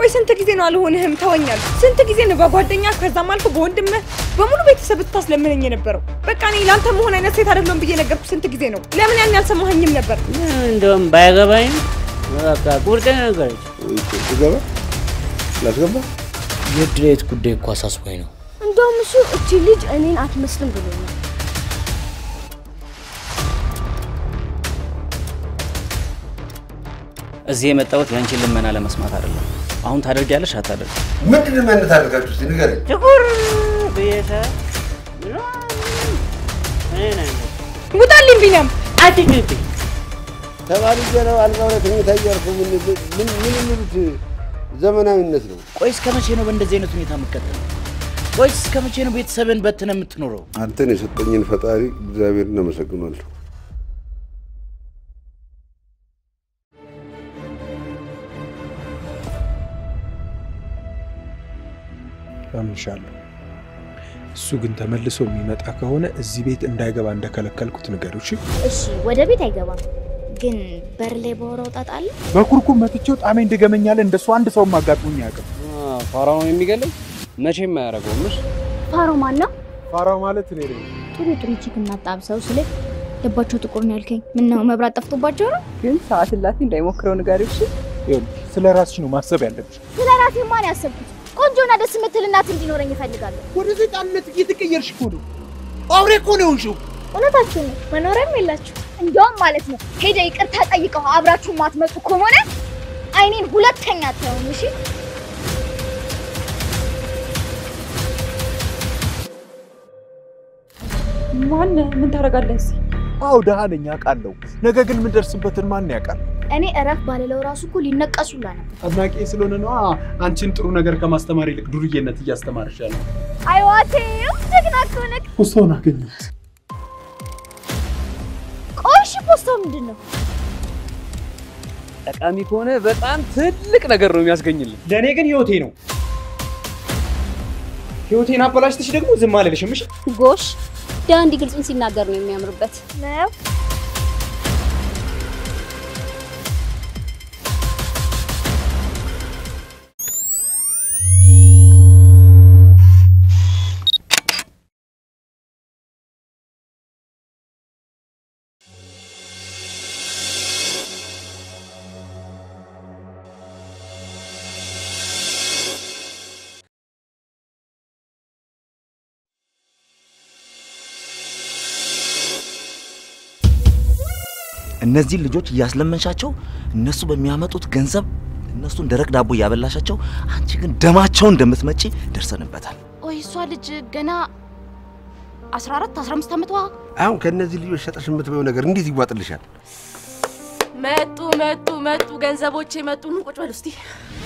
ቆይ ስንት ጊዜ ነው አልሆንህም ተወኛል? ስንት ጊዜ ነው በጓደኛ ከዛም አልፎ በወንድምህ በሙሉ ቤተሰብ ስታስለምነኝ የነበረው? በቃ እኔ ለአንተ መሆን አይነት ሴት አይደለም ብዬ ነገርኩ። ስንት ጊዜ ነው? ለምን ያን ያልሰማኸኝም ነበር? እንደውም ባይገባኝም በቃ ቁርጤን ነገረች። ገባ ላስገባ የድሬት ጉዳይ እኮ አሳስቦኝ ነው። እንደውም እሱ እቺ ልጅ እኔን አትመስልም ብሎኛል። እዚህ የመጣሁት የአንቺን ልመና ለመስማት አይደለም። አሁን ታደርጊያለሽ አታደርግ? ምንድን ነው ያነት አድርጋችሁ እስኪ ንገረኝ። ጥቁር ብዬሽ ውጣልኝ ቢኒያም። አትጩቲ። ተማሪ ገና አልጋው ላይ ተኝታ እያልኩ ምን ምን ምን የሚሉት ዘመናዊነት ነው? ቆይ እስከ መቼ ነው በእንደዚህ አይነት ሁኔታ የምትቀጥለው? ቆይ እስከ መቼ ነው ቤተሰብን በትነ የምትኖረው? አንተን የሰጠኝን ፈጣሪ እግዚአብሔርን አመሰግናለሁ። አምንሻለሁ። እሱ ግን ተመልሶ የሚመጣ ከሆነ እዚህ ቤት እንዳይገባ እንደከለከልኩት ንገሪው። እሺ? እሺ ወደ ቤት አይገባም፣ ግን በር ላይ በወራው ጣጣ አለ። በኩርኩም መትቼው ጣሜ እንድገመኛለ እንደሱ አንድ ሰውም አጋጥሞኝ አያውቅም። ፋራው ነው የሚገለኝ መቼም አያደርገውም። እሺ ፋሮ ማን ነው? ፋራው ማለት እኔ ነኝ። ጥሩ ጥሩ ቺክ እናጣብሰው ስለ ልባቸው ጥቁር ነው ያልከኝ። ምን ነው መብራት ጠፍቶባቸው ነው? ግን ሰዓት እላፊ እንዳይሞክረው ንገሪው እሺ? ይኸውልሽ፣ ስለ ራስሽ ነው ማሰብ ያለብሽ። ስለ ራሴ ማን ያሰብኩት? ቆንጆና ደስ የምትል እናት እንዲኖረኝ እፈልጋለሁ። ወደ ሰይጣንነት እየተቀየርሽ እኮ ነው። አውሬ እኮ ነው የሆንሽው። እውነታችሁ ነው። መኖሪያም የላችሁ። እንዲያውም ማለት ነው ሄደ ይቅርታ ጠይቀው አብራችሁ ማትመጡ ከሆነ አይኔን ሁለተኛ አታዩም። እሺ ማን ምን ታደርጋለህ እዚህ? አዎ ደሃ ነኝ አውቃለሁ። ነገ ግን የምደርስበትን ማን ያውቃል? እኔ እረፍ ባልለው ራሱ እኮ ሊነቀሱላ ነው። አድናቂ ስለሆነ ነው አንቺን ጥሩ ነገር ከማስተማር ይልቅ ዱርዬነት እያስተማርሽ ያለው። አይዋቴ ጀግና እኮ ነህ። ፖስታውን አገኘሁት። ቆይ እሺ ፖስታው ምንድን ነው? ጠቃሚ ከሆነ በጣም ትልቅ ነገር ነው የሚያስገኝልን። ለእኔ ግን ህይወቴ ነው። ህይወቴን አበላሽተሽ ደግሞ ዝም አልልሽም። እሺ ጎሽ ዳንዲ ግልጹን ሲናገር ነው የሚያምርበት። ነው እነዚህን ልጆች እያስለመንሻቸው እነሱ በሚያመጡት ገንዘብ እነሱን ደረቅ ዳቦ እያበላሻቸው፣ አንቺ ግን ደማቸውን እንደምትመጪ ደርሰንበታል። ቆይ እሷ ልጅ ገና 14 15 ዓመቷ አሁን ከእነዚህ ልጆች ሸጠሽ የምትበይው ነገር እንዴት ይዋጥልሻል? መጡ መጡ መጡ ገንዘቦቼ መጡ። ኑ ቁጭ በሉ እስቲ።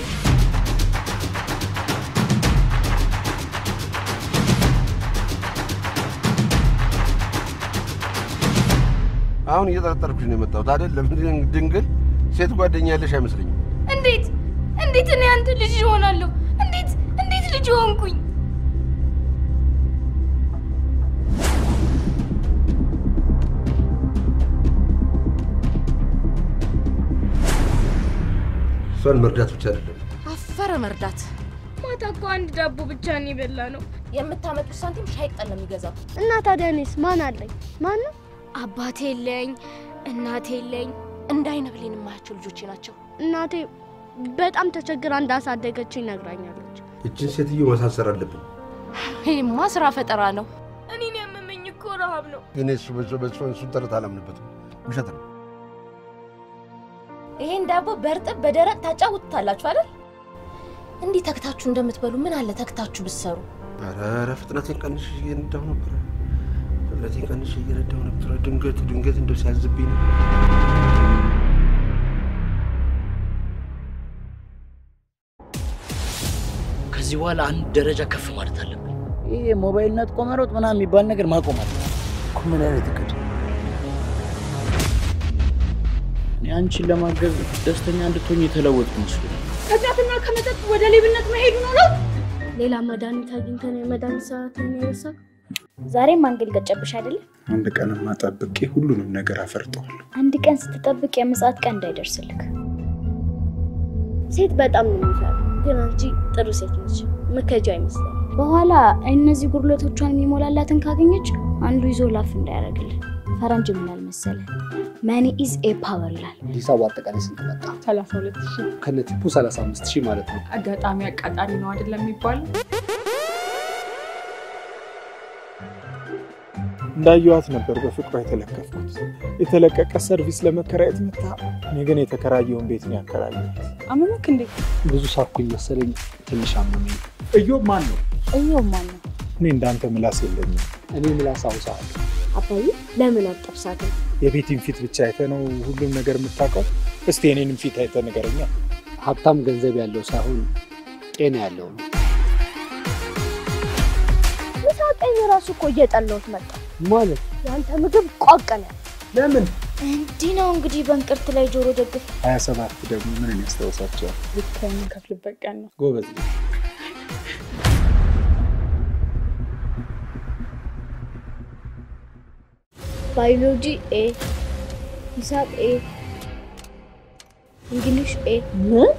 አሁን እየጠረጠርኩሽ ነው የመጣሁት አይደለም። ድንግል ሴት ጓደኛ ያለሽ አይመስለኝም። እንዴት እንዴት እኔ አንተ ልጅ እሆናለሁ? እንዴት እንዴት ልጅ ሆንኩኝ? እሷን መርዳት ብቻ አይደለም አፈረ መርዳት። ማታ እኮ አንድ ዳቦ ብቻ ነው የበላ ነው። የምታመጡት ሳንቲም ሻይ ቅጠል ነው የሚገዛው። እና ታዲያ እኔስ ማን አለኝ? ማን ነው? አባቴ የለኝ፣ እናቴ የለኝ። እንደ አይነ ብሌን የማያቸው ልጆቼ ናቸው። እናቴ በጣም ተቸግራ እንዳሳደገችኝ ነግራኛለች። እችን ሴትዮ ማሳሰር አለብን። ይህማ ስራ ፈጠራ ነው። እኔን ያመመኝ እኮ ረሃብ ነው። እኔ እሱ በሱ በሱ እሱን ተረት አላምንበትም። ውሸት ነው። ይሄን ዳቦ በእርጥብ በደረቅ ታጫውቱታላችሁ አይደል? እንዲህ ተክታችሁ እንደምትበሉ ምን አለ ተክታችሁ ብትሰሩ። ኧረ ኧረ ፍጥነቴን ቀንሽ እየነዳሁ ነበረ። ፍጥነቴን ቀንሽ እየነዳሁ ነበረ። ድንገት ድንገት እንደው ሲያዝብኝ ነው። ከዚህ በኋላ አንድ ደረጃ ከፍ ማለት አለብን። ይሄ ሞባይል ነጥቆ መሮጥ ምናምን የሚባል ነገር ማቆም አለ እኮ ምን አይነት እቅድ? እኔ አንቺን ለማገዝ ደስተኛ እንድትሆኝ የተለወጥኩ መስሎኝ ከጫትና ከመጠጥ ወደ ሌብነት መሄዱ ነው ነው። ሌላ መድኃኒት አግኝተን የመድኃኒት ሰዓትን የረሳ ዛሬም አንግል ገጨብሽ አይደለም። አንድ ቀንማ ጠብቄ ሁሉንም ነገር አፈርጠዋለሁ። አንድ ቀን ስትጠብቅ የምጽአት ቀን እንዳይደርስልክ። ሴት በጣም ነው የሚፈራ። ግን አንቺ ጥሩ ሴት ነች። ምከጃ አይመስለኝ። በኋላ እነዚህ ጉድለቶቿን የሚሞላላትን ካገኘች አንዱ ይዞ ላፍ እንዳያደርግልን። ፈረንጅ ምን ያህል መሰለ መኒ ኢዝ ኤ ፓወር ይላል። ሂሳቡ አጠቃላይ ስንት መጣ? ሰላሳ ሁለት ሺህ ከነ ቲፑ 35 ሺህ ማለት ነው። አጋጣሚ አቃጣሪ ነው አይደለም የሚባለው? እንዳየዋት ነበር በፍቅሯ የተለከፍኩት። የተለቀቀ ሰርቪስ ለመከራየት መታ፣ እኔ ግን የተከራየውን ቤት ነው ያከራየሁት። አመመክ እንዴ? ብዙ ሳኩኝ መሰለኝ ትንሽ አመመኝ። እዮብ ማን ነው? እየው ማን ነው? እኔ እንዳንተ ምላስ የለኝም። እኔ ምላስ አውሳለሁ። አባዬ ለምን አጠብሳትም? የቤቲን ፊት ብቻ አይተ ነው ሁሉም ነገር የምታውቀው? እስቲ የኔንም ፊት አይተ ንገረኛ። ሀብታም ገንዘብ ያለው ሳይሆን ጤና ያለው ነው። ምሳቀኝ ራሱ እኮ እየጠላሁት መጣ። ማለት ያንተ ምግብ ቋቀለ። ለምን እንዲህ ነው እንግዲህ በእንቅርት ላይ ጆሮ ደግፍ። ሀያ ሰባት ደግሞ ምንን ያስታውሳቸዋል? ልክ የምንከፍልበት ቀን ነው። ጎበዝ ልጅ። ባዮሎጂ ኤ፣ ሂሳብ ኤ፣ እንግሊሽ ኤ። ምን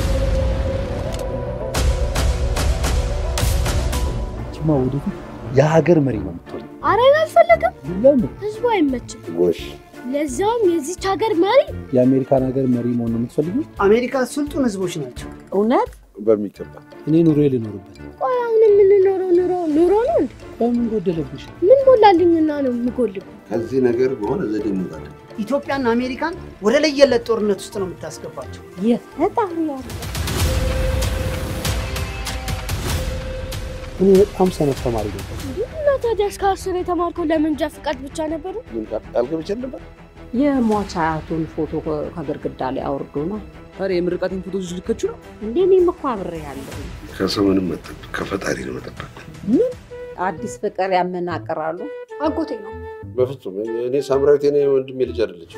ችማ ወደፊት የሀገር መሪ ነው የምትሆኝ። አረን አልፈለግም። ለምን? ህዝቡ አይመችም። ጎሽ ለዛውም የዚች ሀገር መሪ የአሜሪካን ሀገር መሪ መሆን ነው የምትፈልጊው? አሜሪካ ስልጡን ህዝቦች ናቸው። እውነት በሚገባ እኔ ኑሮ ልኖርበት። ቆይ አሁን የምንኖረው ኑሮ ኑሮ ነው እንዴ? በምን ጎደለብሽ? ምን ሞላልኝና ነው የምጎልብ? ከዚህ ነገር በሆነ ዘዴ እንወጣለን። ኢትዮጵያና አሜሪካን ወደ ለየለት ጦርነት ውስጥ ነው የምታስገባቸው። የፈጣሪ ያለ እኔ በጣም ሰነፍ ተማሪ ነበር። እና ታዲያ እስከ አስር የተማርከው ለመንጃ ፍቃድ ብቻ ነበር? ምን ቃል ቃል ገብቼ ነበር? የሟች አያቱን ፎቶ ከ- ከግድግዳ ላይ አውርዶ ነው ታዲያ የምርቃቴን ፎቶ ልከችው ነው? እንዴ? እኔም እኮ አብሬ ያለሁ ከሰው ምንም መጠበቅ ከፈጣሪ ነው መጠበቅ። አዲስ ፍቅር ያመናቅራሉ። አጎቴ ነው። በፍጹም እኔ ሳምራዊት የኔ ወንድሜ ልጅ አይደለችም።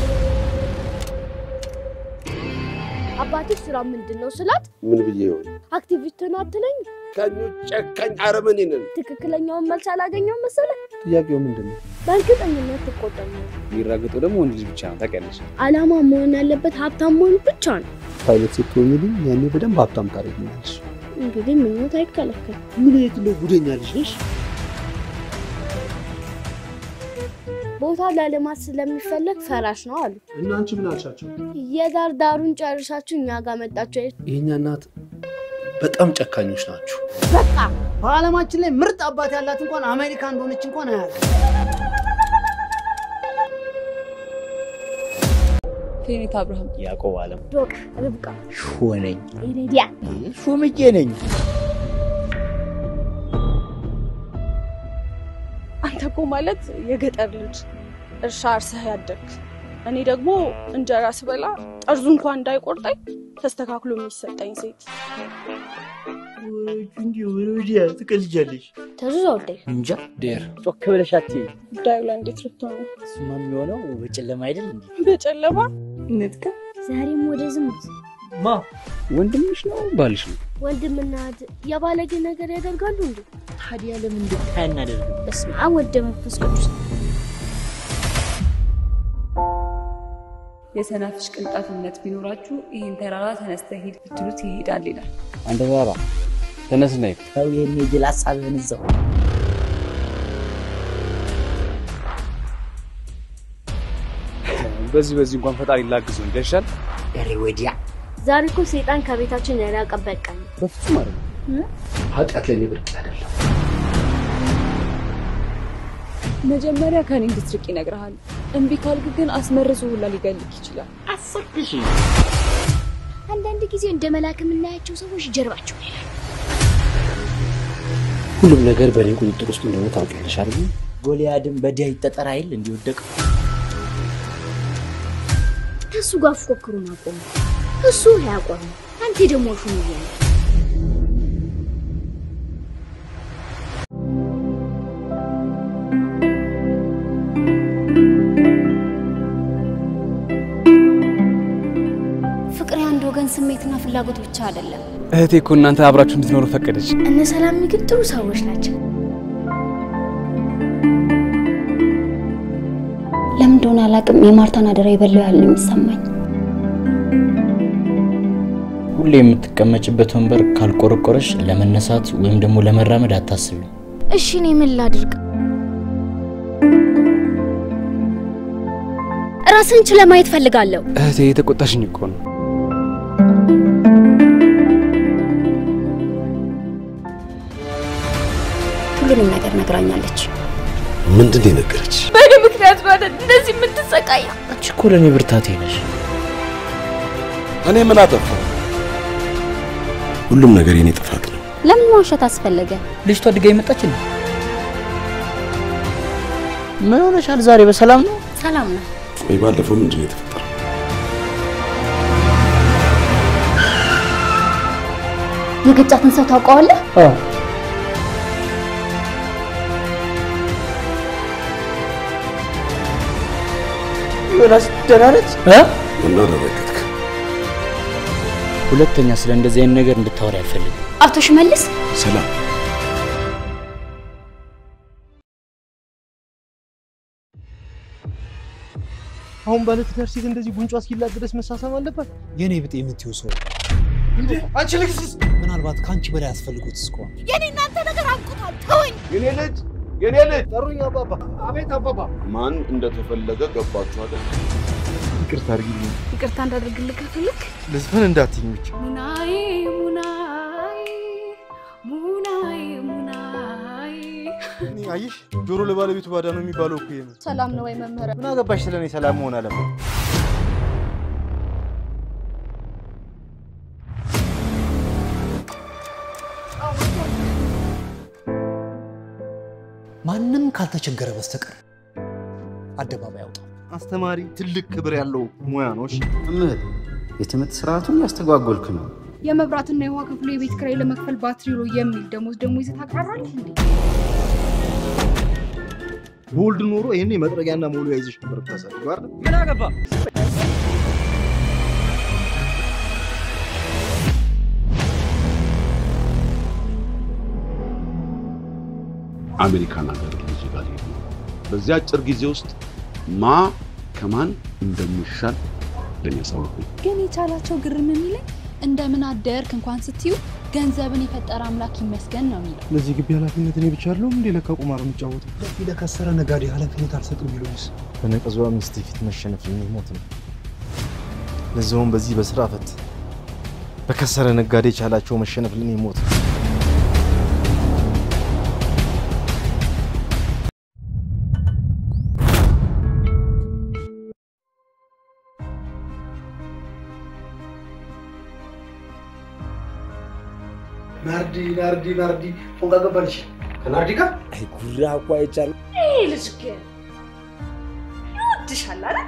አባትሽ ስራ ምንድን ነው ስላት ምን ብዬ ይሆን? አክቲቪስት ነው አትለኝ? ጨካኞች፣ ጨካኝ አረመኔ ነን። ትክክለኛውን መልስ አላገኘውም መሰለ። ጥያቄው ምንድን ነው? በእርግጠኝነት ትቆጠኛል። የሚራገጠው ደግሞ ወንድ ልጅ ብቻ ነው ታውቂያለሽ። አላማ መሆን ያለበት ሀብታም መሆን ብቻ ነው። ፓይለት ስትሆኝልኝ ያኔ በደንብ ሀብታም ታደርጊኛለሽ። እንግዲህ ምኞት አይከለከል። ምን የት ነው ጉደኛ ልጅ ነሽ? ቦታ ለልማት ስለሚፈለግ ፈራሽ ነው አሉ። እና አንቺ ምን አልሻቸው? የዳር ዳሩን ጨርሳችሁ እኛ ጋር መጣችሁ። የእኛ እናት በጣም ጨካኞች ናችሁ። በቃ በዓለማችን ላይ ምርጥ አባት ያላት እንኳን አሜሪካ እንደሆነች እንኳን አያውቅም። ፌኔት አብርሃም፣ ያዕቆብ አለም ዶቃ፣ ርብቃ፣ ሹ ነኝ ኢሬዲያ ሹምዬ ነኝ። አንተ እኮ ማለት የገጠር ልጅ እርሻ አርሰህ ያደግክ። እኔ ደግሞ እንጀራ ስበላ ጠርዙ እንኳን እንዳይቆርጠኝ ተስተካክሎ የሚሰጠኝ ሴት። እንዲሁ ወዲያ ትቀልጃለሽ። ተዙዛ ወልዴ እንጃ ዴር ጮክ ብለሽ አትይኝ። ጉዳዩ ላይ እንዴት ልትሆን ነው? እሱማ የሚሆነው በጨለማ አይደል እንዴ? በጨለማ ንጥቅ ዛሬም ወደ ዝሙት ማ ወንድምሽ ነው ባልሽ ነው? ወንድምና እህት የባለጌ ነገር ያደርጋሉ እንዴ? ታዲያ ለምን እንድታይ አናደርግም? በስመ አብ ወልደ መንፈስ ቅዱስ። የሰናፍጭ ቅንጣት እምነት ቢኖራችሁ ይህን ተራራ ተነስተህ ሂድ ብትሉት ይሄዳል ይላል። አንተ ተራራ ተነስና ሂድ። ተው ይሄን የጅል ሀሳብህን እዛው በዚህ በዚህ እንኳን ፈጣሪ ላግዘው ይደርሻል። ኧረ ወዲያ ዛሬ እኮ ሰይጣን ከቤታችን ያራቀበት ቀን ነው። በፍጹም አይደለም። ኃጢአት ለእኔ ብርቅ አይደለም። መጀመሪያ ከኔ እንድትርቅ ይነግርሃል። እምቢ ካልክ ግን አስመርዞ ሁላ ሊገልክ ይችላል። አስርክሽ አንዳንድ ጊዜ እንደ መልአክ የምናያቸው ሰዎች ጀርባቸው ላይ ሁሉም ነገር በእኔ ቁጥጥር ውስጥ እንደሆነ ታውቂያለሽ አይደል? ጎልያድን በዲያ ይጠጠር አይል እንዲወደቅ ከእሱ ጋር ፉክክሩን አቆሙ። እሱ ያቆሙ፣ አንተ ደግሞ ሹም እያለ ፍቅር የአንድ ወገን ስሜትና ፍላጎት ብቻ አይደለም። እህቴ እኮ እናንተ አብራችሁ እንድትኖሩ ፈቀደች። እነ ሰላም ግን ጥሩ ሰዎች ናቸው። ለምን እንደሆነ አላውቅም፣ የማርታን አደራ የበላው ያህል ነው የሚሰማኝ። ሁሌ የምትቀመጭበት ወንበር ካልቆረቆረሽ ለመነሳት ወይም ደግሞ ለመራመድ አታስቢ። እሺ እኔ ምን ላድርግ? ራስን ችለ ማየት ፈልጋለሁ። እህቴ የተቆጣሽኝ እኮ ነው። ሁሉንም ነገር ነግራኛለች። ምንድን ነው የነገረች? በእኔ ምክንያት ነው አይደል እንደዚህ የምትሰቃየው? አንቺ እኮ ለእኔ ብርታቴ ነሽ። እኔ ምን አጠፋሁ? ሁሉም ነገር የኔ ጥፋት ነው። ለምን መዋሸት አስፈለገ? ልጅቷ ድጋሚ መጣች እንዴ? ምን ሆነሻል? ዛሬ በሰላም ነው? ሰላም ነው። ወይ ባለፈው ምንድን ነው የተፈጠረው? የገጫትን ሰው ታውቀዋለህ? ዮናስ ደህና ነች? ምን አደረገትክ? ሁለተኛ ስለ እንደዚህ አይነት ነገር እንድታወሪ አልፈልግም። አቶ ሽመልስ ሰላም አሁን ባለትዳር ሴት እንደዚህ ጉንጯ እስኪላጥ ድረስ መሳሳም አለባት? የኔ ብጤ የምትይው ሰው አንቺ ልክስስ ምናልባት ከአንቺ በላይ ያስፈልጉት እስከሆነ የኔ እናንተ ነገር አብቅቷል። ተወኝ። የኔ ልጅ የኔ ልጅ ጠሩኝ አባባ። አቤት አባባ። ማን እንደተፈለገ ገባችሁ አይደል? ይቅርታ አድርጊልኝ። ይቅርታ እንዳደርግልህ ከፈለክ ልዝፈን እንዳትይኝ ብቻ። ሙናዬ ሙናዬ ሙናዬ ሙናዬ እኔ አየሽ፣ ጆሮ ለባለቤቱ ባዳ ነው የሚባለው እኮ ይሄ ነው። ሰላም ነው ወይ መምህር? ምን አገባሽ ስለ እኔ ሰላም መሆን አለበት። ማንም ካልተቸገረ በስተቀር አደባባይ አውጣ። አስተማሪ ትልቅ ክብር ያለው ሙያ ነው። እሺ መምህር፣ የትምህርት ስርዓቱን ያስተጓጎልክ ነው። የመብራትና የውሃ ክፍሉ የቤት ኪራይ ለመክፈል ባትሪ ሎ የሚል ደሞዝ ደግሞ ይዘህ ታቅራራለህ እንዴ? በወልድ ኖሮ ይሄኔ መጥረጊያና መወልወያ ይዘሽ ነበር ብታሳድጊው አይደል? ምን አገባ? አሜሪካን ሀገር ልጅ ጋር ሄዱ። በዚህ አጭር ጊዜ ውስጥ ማ ከማን እንደሚሻል ለእኔ ያሳውቁኝ። ግን የቻላቸው ግርም የሚለኝ እንደምን አደርክ እንኳን ስትዩ ገንዘብን የፈጠረ አምላክ ይመስገን ነው የሚለው። ለዚህ ግቢ ኃላፊነት እኔ ብቻ አይደለሁም እንዴ? ለካ ቁማር የምጫወተው ለፊ ለከሰረ ነጋዴ ኃላፊነት አልሰጥም ቢሉኝስ? በነቀዟ ሚስት ፊት መሸነፍ ሞት ነው። ለዛውም በዚህ በስራ ፈት በከሰረ ነጋዴ ቻላቸው መሸነፍ ለኔ ሞት ነው። ናርዲ ናርዲ ናርዲ ፎንጋ ገባልሽ ከናርዲ ጋር አይ ጉራ እኮ አይቻልም። ይሄ ልጅ ግን ይወድሻል አይደል?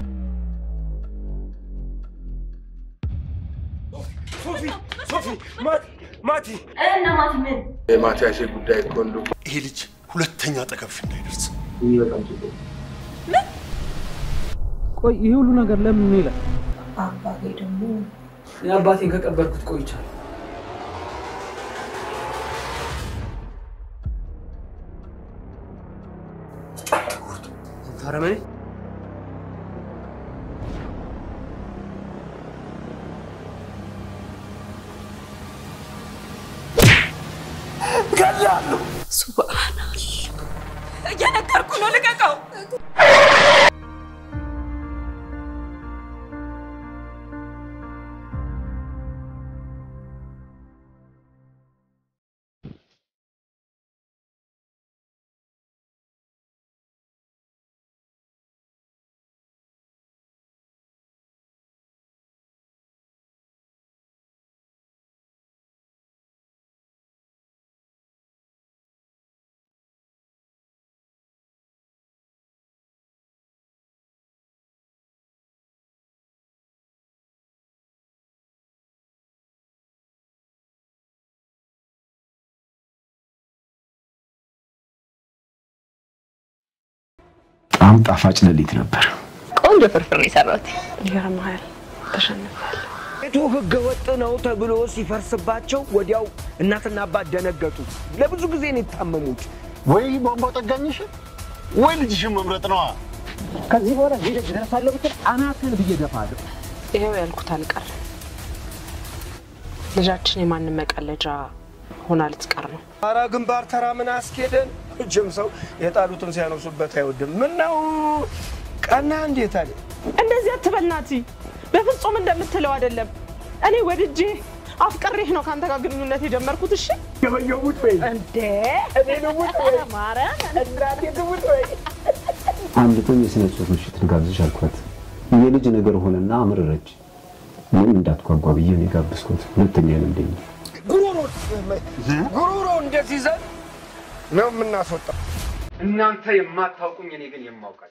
ሶፊ ሶፊ ማቲ እና ማቲ ምን የማቲያሴ ጉዳይ እኮ እንደው ይሄ ልጅ ሁለተኛ አጠገብሽ እንዳይደርስ ቆይ ይሄ ሁሉ ነገር ለምን ነው ይላል? አባቴ ደግሞ የአባቴን ከቀበርኩት ቆይቻለሁ። አረመኔ ገላለሁ። ሱብሃናላህ እየነገርኩ ነው፣ ልቀቀው። በጣም ጣፋጭ ሌሊት ነበር። ቆንጆ ፍርፍር ነው የሰራሁት። ይገርምሃል፣ ተሸንፌያለሁ። ቤቱ ህገ ወጥ ነው ተብሎ ሲፈርስባቸው ወዲያው እናትና አባት ደነገጡ። ለብዙ ጊዜ ነው የታመሙት። ወይ ቧንቧ ጠጋኝሽ ወይ ልጅሽን መምረጥ ነዋ። ከዚህ በኋላ ሄደህ ደርሳለሁ ብትል አናትህን ብዬ እደፋለሁ። ይኸው ያልኩት አልቀረም። ልጃችን የማንም መቀለጃ ሆና ልትቀር ነው። አረ ግንባር ተራ ምን አስኬደን? እጅም ሰው የጣሉትን ሲያነሱበት አይወድም። ምን ነው ቀና እንዴት አለ እንደዚህ አትበል ናቲ፣ በፍጹም እንደምትለው አይደለም። እኔ ወድጄ አፍቅሬህ ነው ከአንተ ጋር ግንኙነት የጀመርኩት። እሺ ገበየቡት ወይ እንዴ እኔ ልሙት ወይ ማርያም እናቴ ትሙት ወይ አንድ ቀን የስነ ጽሁፍ ምሽት ልጋብዝሽ አልኳት። የልጅ ነገር ሆነና አመረረች። ምን እንዳትጓጓ ብዬ ነው የጋበዝኩት። ሁለተኛ ልምደኝ ጉሮሮ ጉሮሮ እንደዚህ ይዘን ነው የምናስወጣው። እናንተ የማታውቁኝ እኔ ግን የማውቃል።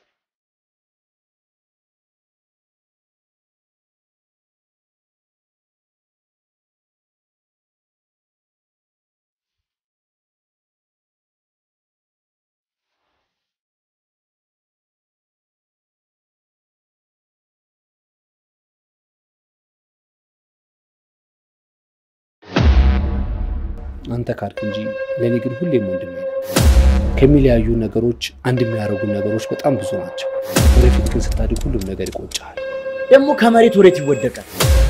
አንተ ካልክ እንጂ ለእኔ ግን ሁሌም ወንድሜ ነው። ከሚለያዩ ነገሮች አንድ የሚያደርጉ ነገሮች በጣም ብዙ ናቸው። ወደፊት ግን ስታድግ ሁሉም ነገር ይቆጭሃል። ደግሞ ከመሬት ወዴት ይወደቃል?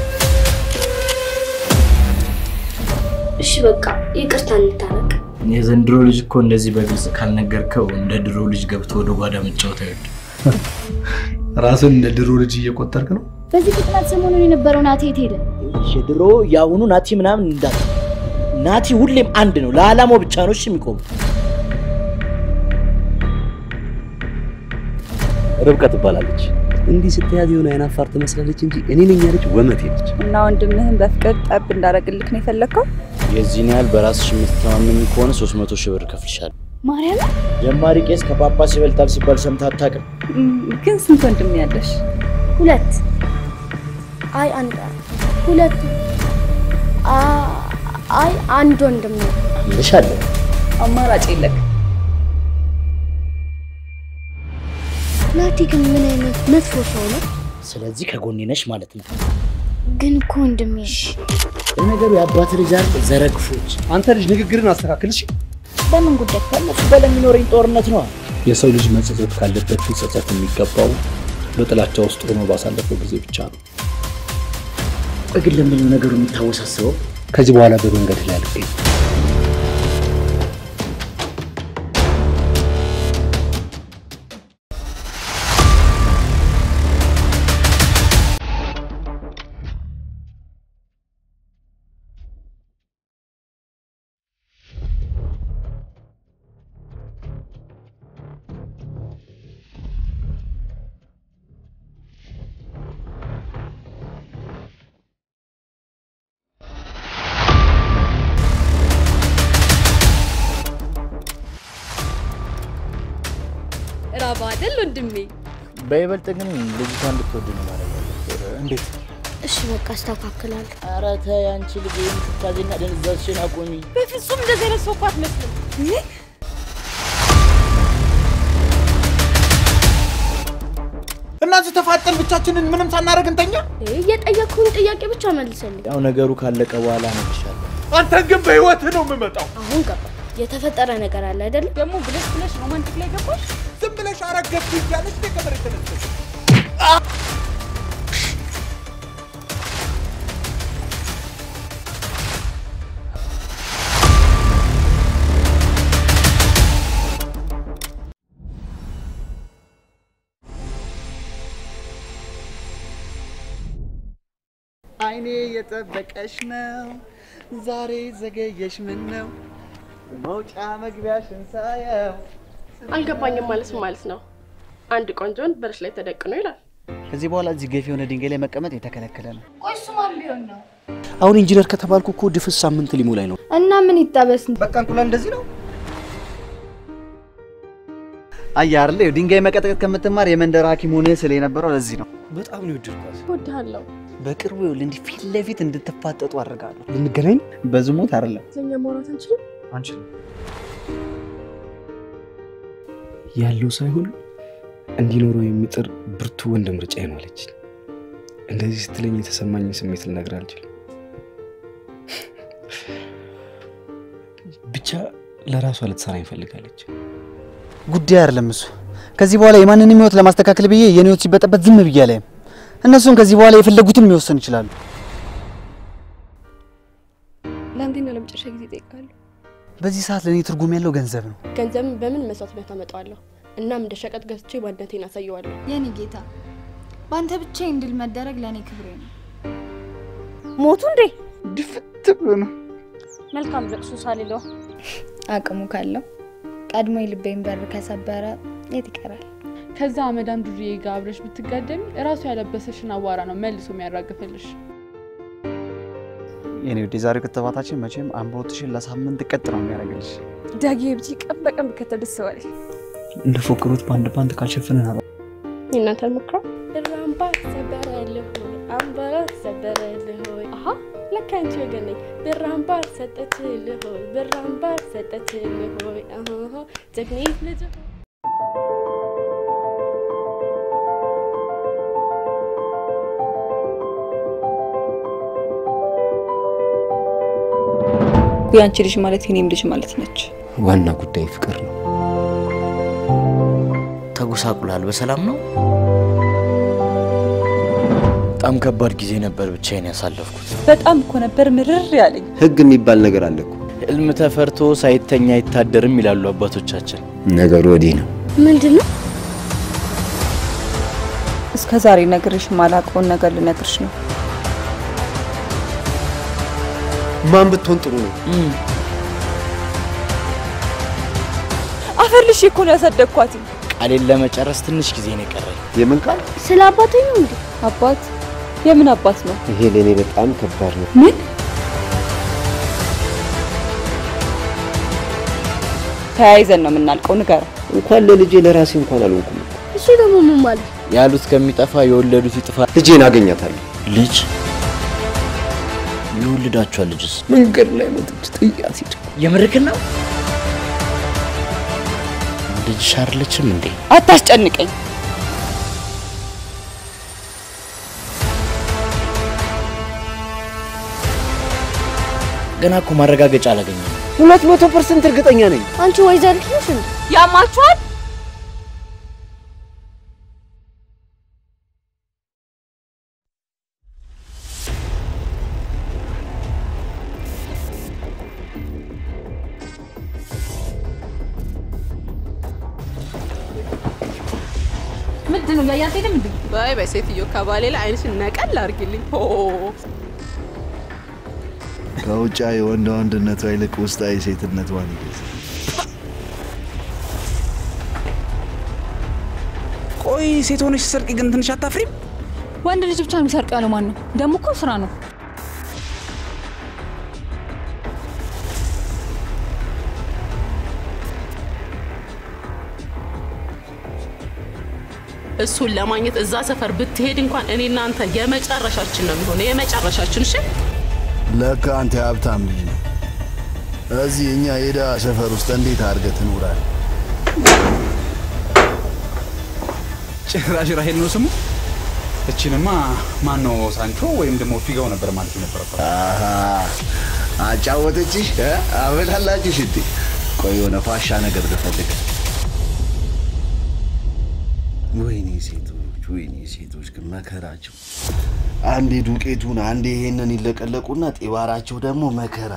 እሺ በቃ ይቅርታ እንታረቅ። የዘንድሮ ልጅ እኮ እንደዚህ በግልጽ ካልነገርከው እንደ ድሮ ልጅ ገብቶ ወደ ጓዳ መጫወት አይወድም። ራስን እንደ ድሮ ልጅ እየቆጠርክ ነው። በዚህ ፍጥነት ሰሞኑን የነበረው ናቴ የት ሄደ? የድሮ የአሁኑ ናቲ ምናምን እንዳት ናቲ ሁሌም አንድ ነው። ለዓላማው ብቻ ነው እሺ የሚቆሙ። ርብቃ ትባላለች። እንዲህ ስትያዝ የሆነ አይናፋር ትመስላለች እንጂ እኔ ነኝ ያለች ወመቴ ነች። እና ወንድምህን በፍቅር ጠብ እንዳደረግልክ ነው የፈለግከው? የዚህን ያህል በራስሽ የምትተማመኝ ከሆነ 300 ሺህ ብር እከፍልሻለሁ። ማርያም ጀማሪ ቄስ ከጳጳስ ይበልጣል ሲባል ሰምተህ አታውቅም? ግን ስንት ወንድም ያለሽ? ሁለት አይ አንድ ሁለት አ- አይ አንድ ወንድም ነው። እልሻለሁ። አማራጭ የለክ። ናቲ ግን ምን አይነት መጥፎ ሰው ነው? ስለዚህ ከጎኔ ነሽ ማለት ነው። ግን እኮ ወንድሜ ለነገሩ የአባት ልጅ አይደል? ዘረግፎች። አንተ ልጅ ንግግርን አስተካክል እሺ። በምን ጉዳይ ከእነሱ ጋር ለሚኖረኝ ጦርነት ነው። የሰው ልጅ መጸጸት ካለበት ሊጸጸት የሚገባው በጥላቻ ውስጥ ሆኖ ባሳለፈው ጊዜ ብቻ ነው። ቆይ ግን ለምን ነው ነገሩ የሚታወሳስበው? ከዚህ በኋላ በመንገድ ላይ አልገኝ። ራባ አይደል ወንድሜ? በይበልጥ ግን ልጅቷ እንድትወድ ነው ማለት እንዴት? እሺ በቃ አስተካክላለሁ። ኧረ ተይ አንቺ ልጅ ይህን ትካዜና ደንዛዝሽን አቆሚ። በፍጹም እንደዚህ አይነት ሰው እኮ አትመስልም። እናዚህ ተፋጠን ብቻችንን ምንም ሳናደርግ እንተኛ። እየጠየቅኩህን ጥያቄ ብቻ መልሰልኝ። ያው ነገሩ ካለቀ በኋላ እነግርሻለሁ። አንተን ግን በህይወትህ ነው የምመጣው። አሁን ገባ። የተፈጠረ ነገር አለ አይደል? ደግሞ ብለሽ ብለሽ ሮማንቲክ ላይ ገባሽ። ዝም ብለሽ አረገፍኩ እያለች ነው ከመሬት ተነስተሽ አይኔ የጠበቀሽ ነው ዛሬ ዘገየሽ ምን ነው መውጫ መግቢያሽን ሳየው አልገባኝም ማለት ምን ማለት ነው? አንድ ቆንጆን በርሽ ላይ ተደቅኖ ይላል። ከዚህ በኋላ እዚህ ገፊ የሆነ ድንጋይ ላይ መቀመጥ የተከለከለ ነው። ቆይ እሱ ማን ቢሆን ነው? አሁን ኢንጂነር ከተባልኩ እኮ ድፍስ ሳምንት ሊሞላኝ ነው። እና ምን ይጠበስ? በቃ እንቁላል እንደዚህ ነው። አየህ አይደል? ይኸው ድንጋይ መቀጥቀጥ ከምትማር የመንደር ሐኪም ሆነህ ስለ የነበረው ለዚህ ነው። በጣም ነው የወደድኳት። እወድሃለሁ። በቅርቡ ይኸውልህ እንዲህ ፊት ለፊት እንድትፋጠጡ አድርጋለሁ። ልንገናኝ በዝሙት አይደለም ስለኛ ማውራት አንችልም? አንችልም። ያለው ሳይሆን እንዲኖረው የሚጥር ብርቱ ወንድ ምርጫዬ ነው አለች። እንደዚህ ስትለኝ የተሰማኝ ስሜት ልነግር አልችልም። ብቻ ለራሷ ልትሰራ ይፈልጋለች። ጉዳይ አይደለም እሱ። ከዚህ በኋላ የማንንም ህይወት ለማስተካከል ብዬ የኔ ህይወት ሲበጠበት ዝም ብዬ አላይም። እነሱም ከዚህ በኋላ የፈለጉትን የሚወሰን ይችላሉ። በዚህ ሰዓት ለእኔ ትርጉም ያለው ገንዘብ ነው። ገንዘብን በምን መስዋዕትነት አመጣዋለሁ? እናም እንደ ሸቀጥ ገዝቼ ማንነቴን አሳየዋለሁ። የኔ ጌታ በአንተ ብቻ እንድል መደረግ ለእኔ ክብሬ ነው። ሞቱ እንዴ? ድፍት ብሎ ነው። መልካም ለቅሶ ሳልለው አቅሙ ካለው ቀድሞ የልቤን በር ከሰበረ የት ይቀራል? ከዛ አመዳም ዱርዬ ጋር አብረሽ ብትጋደሚ እራሱ ያለበሰሽን አቧራ ነው መልሶ የሚያራግፍልሽ። የኔ ውድ የዛሬው ክትባታችን መቼም አምሮትሽን ለሳምንት ቀጥ ነው የሚያደርግልሽ። ዳጊ ብቻ ቀን በቀን ብከተል ደስ ባለኝ። እንደ ፎክሩት በአንድ ባንድ ካልሸፈንን አባ የእናንተ ሞክረው እራምባ ሰበረልህ ሆይ አምባራ ሰበረልህ ሆይ አሀ ለካ አንቺ ወገን ነኝ ብራምባር ሰጠችልህ ሆይ ብራምባር ሰጠችልህ ሆይ አሀ ጀግኒት ልጅ የአንቺ ልጅ ማለት የኔም ልጅ ማለት ነች። ዋና ጉዳይ ፍቅር ነው። ተጎሳቁላል። በሰላም ነው? በጣም ከባድ ጊዜ ነበር ብቻዬን ያሳለፍኩት። በጣም እኮ ነበር ምርር ያለኝ። ህግ የሚባል ነገር አለ እኮ። ህልም ተፈርቶ ሳይተኛ አይታደርም ይላሉ አባቶቻችን። ነገሩ ወዲህ ነው። ምንድን ነው? እስከ ዛሬ ነግርሽ ማላውቀውን ነገር ልነግርሽ ነው። ማን ብትሆን ጥሩ ነው? አፈር ልሽ እኮ ነው ያሳደግኳት። ቃሌን ለመጨረስ ትንሽ ጊዜ ነው የቀረኝ። የምን ቃል? ስለ አባቴ ነው እንዴ? አባት? የምን አባት ነው? ይሄ ለእኔ በጣም ከባድ ነው። ምን? ተያይዘን ነው የምናልቀው። ንገረው። እንኳን ለልጄ ለራሴ እንኳን አልሆንኩም። እሱ ደግሞ ምን ማለት? ያሉት ከሚጠፋ የወለዱት ይጥፋ። ልጄን አገኛታለሁ። ልጅ የወለዳችኋል? ልጅስ መንገድ ላይ መጥቼ ጥያት ሂድ። የምርክን ነው? ልጅሽ አይደለችም እንዴ? አታስጨንቀኝ። ገና እኮ ማረጋገጫ አላገኘም። ሁለት መቶ ፐርሰንት እርግጠኛ ነኝ። አንቺ ወይዘሪት ነሽ እንዴ? ያማችኋል? ምንድን ነው እያያት ሄድም እንዴ? በይ በይ ሴትዮ ከባሌ ላይ አይንሽን ነቀል አድርጊልኝ። ሆ ከውጫዊ ወንድ ወንድነቷ ይልቅ ውስጣዊ ሴትነቷን ይገልጻል። ቆይ ሴት ሆነሽ ስትሰርቂ ግን ትንሽ አታፍሪም? ወንድ ልጅ ብቻ የሚሰርቅ ያለው ማን ነው? ደግሞ እኮ ስራ ነው። እሱን ለማግኘት እዛ ሰፈር ብትሄድ እንኳን እኔ እናንተ የመጨረሻችን ነው የሚሆነው፣ የመጨረሻችን። እሺ ለካ አንተ የሀብታም ልጅ ነው። እዚህ እኛ የድሃ ሰፈር ውስጥ እንዴት አድርገህ ትኖራለህ? ጭራሽ ራሄል ነው ስሙ። እችንማ ማን ነው ሳንቾ ወይም ደግሞ ፊጋው ነበር ማለት የነበረበት። አሃ አጫወተችሽ? እ? አበላላችሽ እንዴ? ቆይ የሆነ ፋሻ ነገር ልፈልግ። ወይኔ ሴቶች፣ ወይኔ ሴቶች ግን መከራቸው። አንዴ ዱቄቱን አንዴ ይሄንን ይለቀለቁና ጤባራቸው ደግሞ መከራ።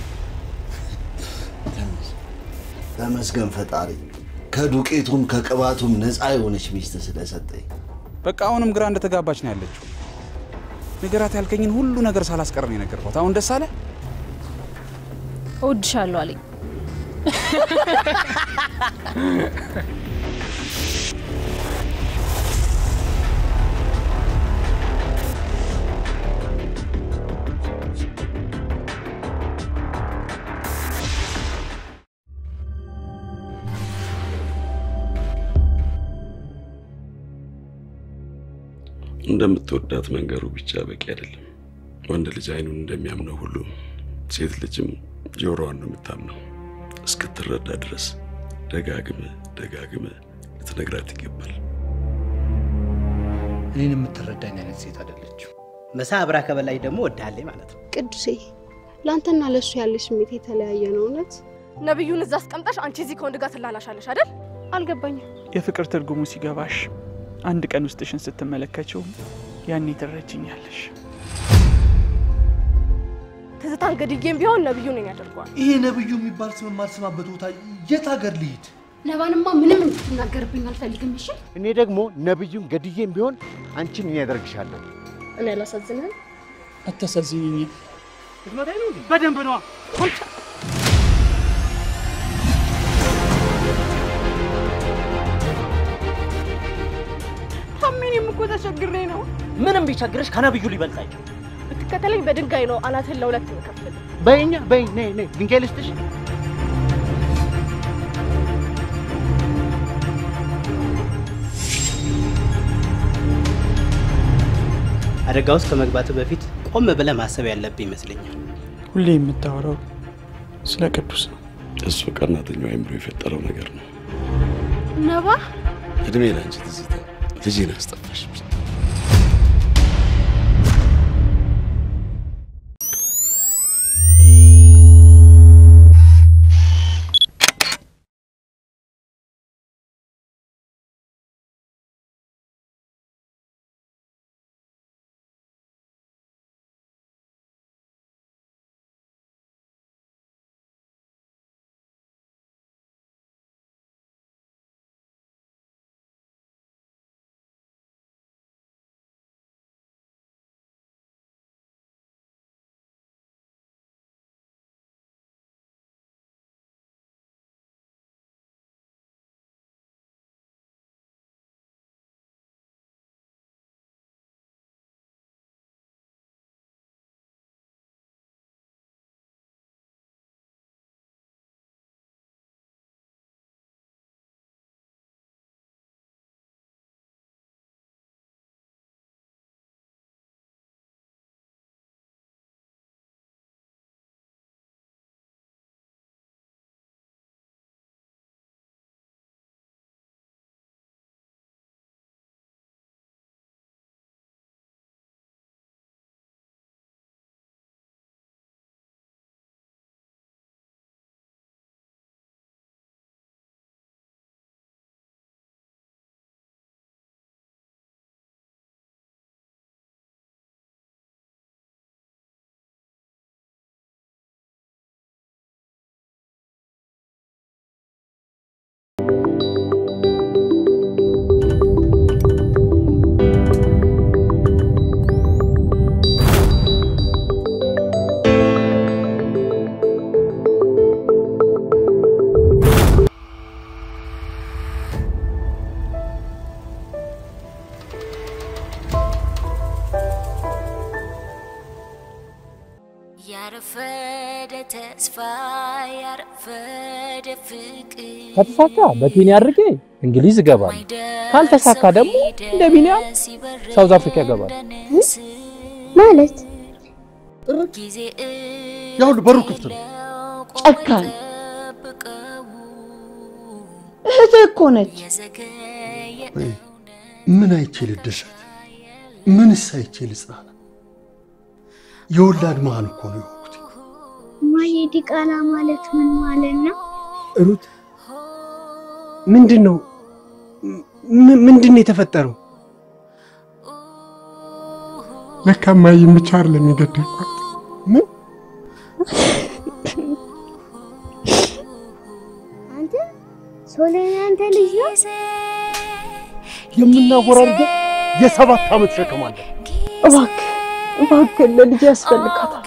ተመስገን ፈጣሪ ከዱቄቱም ከቅባቱም ነፃ የሆነች ሚስት ስለሰጠኝ። በቃ አሁንም ግራ እንደተጋባች ነው ያለችው። ንገራት ያልከኝን ሁሉ ነገር ሳላስቀር ነው የነገርኳት። አሁን ደስ አለ? እወድሻለሁ አለኝ። እንደምትወዳት መንገሩ ብቻ በቂ አይደለም። ወንድ ልጅ አይኑን እንደሚያምነው ሁሉ ሴት ልጅም ጆሮዋን ነው የምታምነው። እስክትረዳ ድረስ ደጋግመ ደጋግመ ልትነግራት ይገባል። እኔን የምትረዳኝ አይነት ሴት አይደለችም። መሳ አብራ ከበላይ ደግሞ ወዳለኝ ማለት ነው። ቅዱሴ ለአንተና ለእሱ ያለሽ ስሜት የተለያየ ነው። እውነት ነብዩን እዛ አስቀምጠሽ አንቺ እዚህ ከወንድ ጋር ትላላሻለሽ አይደል? አልገባኝም። የፍቅር ትርጉሙ ሲገባሽ አንድ ቀን ውስጥሽን ስትመለከችው ያኔ ትረጅኛለሽ። ትዝታን ገድዬም ቢሆን ነብዩ ነኝ ያደርገዋል። ይሄ ነብዩ የሚባል ስም የማልሰማበት ቦታ የት ሀገር ልሂድ? ነባንማ ምንም እንድትናገርብኝ አልፈልግም። እሺ እኔ ደግሞ ነብዩን ገድዬም ቢሆን አንቺን እኔ ያደርግሻለሁ። እኔ አላሳዝንህም? አታሳዝኝኝ። ልትመታኝ ነው እንዴ? በደንብ ነዋ። አንተ ታሜኔም እኮ ተቸግሬ ነው። ምንም ቢቸግርሽ ከነብዩ ሊበልጥ አይችልም። ብትከተለኝ በድንጋይ ነው አናትህን ለሁለት የምከፍል። በይኛ በይ ነይ ነይ ድንጋይ ልስጥሽ። አደጋ ውስጥ ከመግባት በፊት ቆም ብለህ ማሰብ ያለብህ ይመስለኛል። ሁሌ የምታወራው ስለ ቅዱስ ነው። እሱ ቀናተኛው አይምሮ የፈጠረው ነገር ነው። ነባ እድሜ ላንቺ ትዝታ፣ ልጄን አስጠፋሽ። ያረፈደ ተስፋ ያረፈደ ፍቅር ከተሳካ በኬንያ አድርጌ እንግሊዝ እገባለሁ። ካልተሳካ ደግሞ እንደ ቢኒያም ሳውዝ አፍሪካ እገባለሁ። ማለት ያሁሉ በሩ ክፍት ነው። ጨካኝ እህትህ እኮ ነች። ወይ ምን አይቼ ልደሰት? ምንስ አይቼ ልጽናና? የወላድ መሀል እኮ ነው የሆንኩት። ማየ ዲቃላ ማለት ምን ማለት ነው? ሩት ምንድን ነው ም- ምንድን ነው የተፈጠረው? ለካ እማዬን ብቻ አይደለም የገደልኳት። ምን አንተ ሶለን አንተ ልጅ ነው? የምናወራርደው የሰባት ዓመት ሸክም አለ። እባክህ እባክህ ለልጅ ያስፈልጋታል።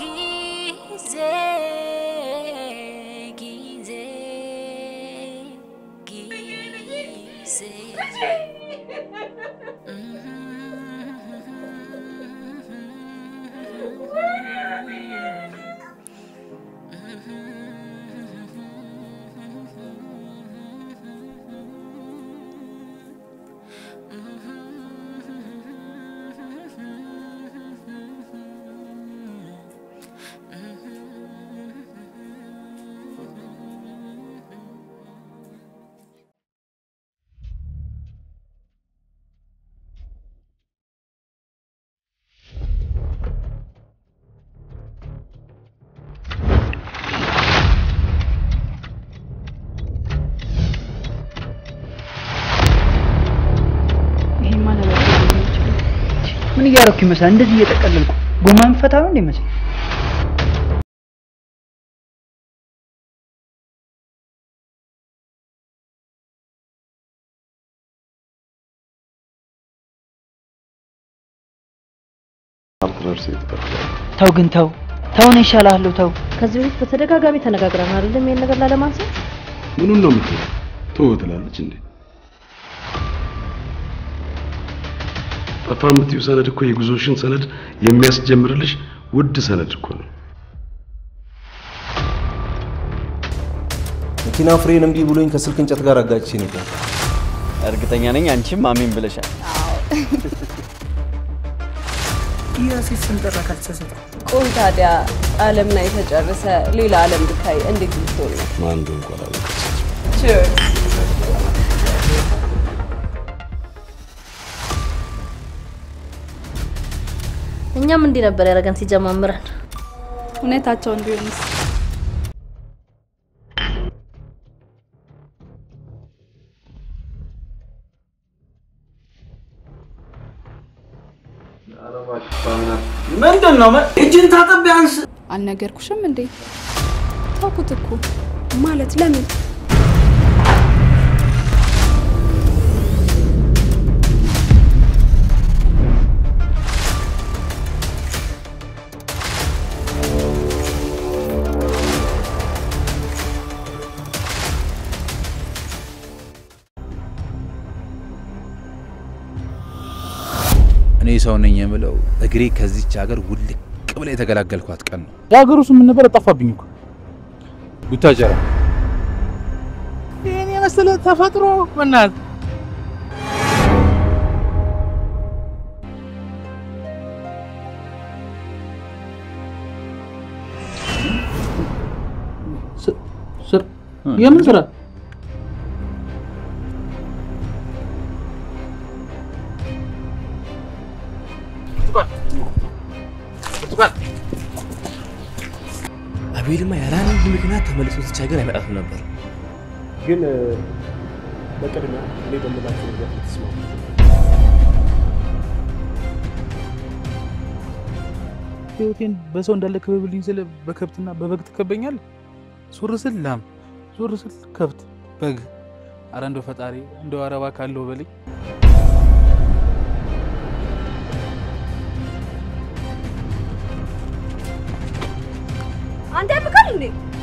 ይሄማ ነበር ምን እያደረኩ ይመስላል? እንደዚህ እየጠቀለልኩ ጎማ የምፈታ ነው እንዴ መሰለኝ? ነርሴ ትጠርጋለህ። ተው ግን ተው ተው፣ እኔ እሻልሃለሁ ተው። ከዚህ በፊት በተደጋጋሚ ተነጋግረን አይደለም ይሄን ነገር ላለማንሳት። ምኑን ነው የምትለው? ተወው ትላለች እንዴ? ጠፋ የምትይው ሰነድ እኮ የጉዞሽን ሰነድ የሚያስጀምርልሽ ውድ ሰነድ እኮ ነው። መኪና ፍሬን እምቢ ብሎኝ ከስልክ እንጨት ጋር አጋጭቼ ነበር። እርግጠኛ ነኝ አንቺም አሜን ብለሻል። የሴት ስም ጠራ ካልተሳሳተ ቆይ ታዲያ ዓለም ላይ ተጨርሰ ሌላ ዓለም ብታይ እንዴት ልትሆን ነው? ማን እንደሆነ እንኳን አላውቅም። Cheers. እኛም እንዲህ ነበር ያደረገን ሲጀማምረን። እውነታቸውን ቢሆንስ ምንድን ነው እጅን ታጠብ ቢያንስ አልነገርኩሽም እንዴ? ታውኩት እኮ ማለት ለምን እኔ ሰው ነኝ የምለው እግሬ ከዚች ሀገር ውልቅ ብላ የተገላገልኳት ቀን ነው። የሀገሩ ስም ምን ነበር? ጠፋብኝ እኮ ቡታጀራ። ይህን የመሰለ ተፈጥሮ በናት ስር የምን ስራ? አቤልማ ያለ አንድ ምክንያት ተመልሶ እዚች ሀገር አይመጣትም ነበር። ግን በቅድሚያ እኔ በምላቸው ነገር ልትስማሙ ህይወቴን በሰው እንዳለ ክበብልኝ ስለ በከብትና በበግ ትከበኛለህ? ዞር ስል ላም፣ ዞር ስል ከብት፣ በግ። አረ እንደው ፈጣሪ እንደው አረባ ካለው በልኝ። አንተ ያብቃል እንዴ?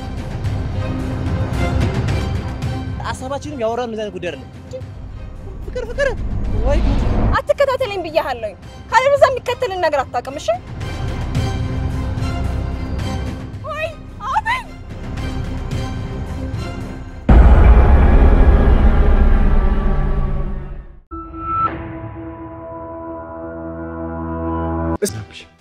ሀሳባችንም ያወራን እንደዚህ አይነት ጉዳይ አይደለም። ፍቅር ፍቅር ወይ አትከታተለኝ ብያለሁኝ። ካለበለዚያ የሚከተልን ነገር አታውቅም። እሺ ወይ አቤል እባክሽ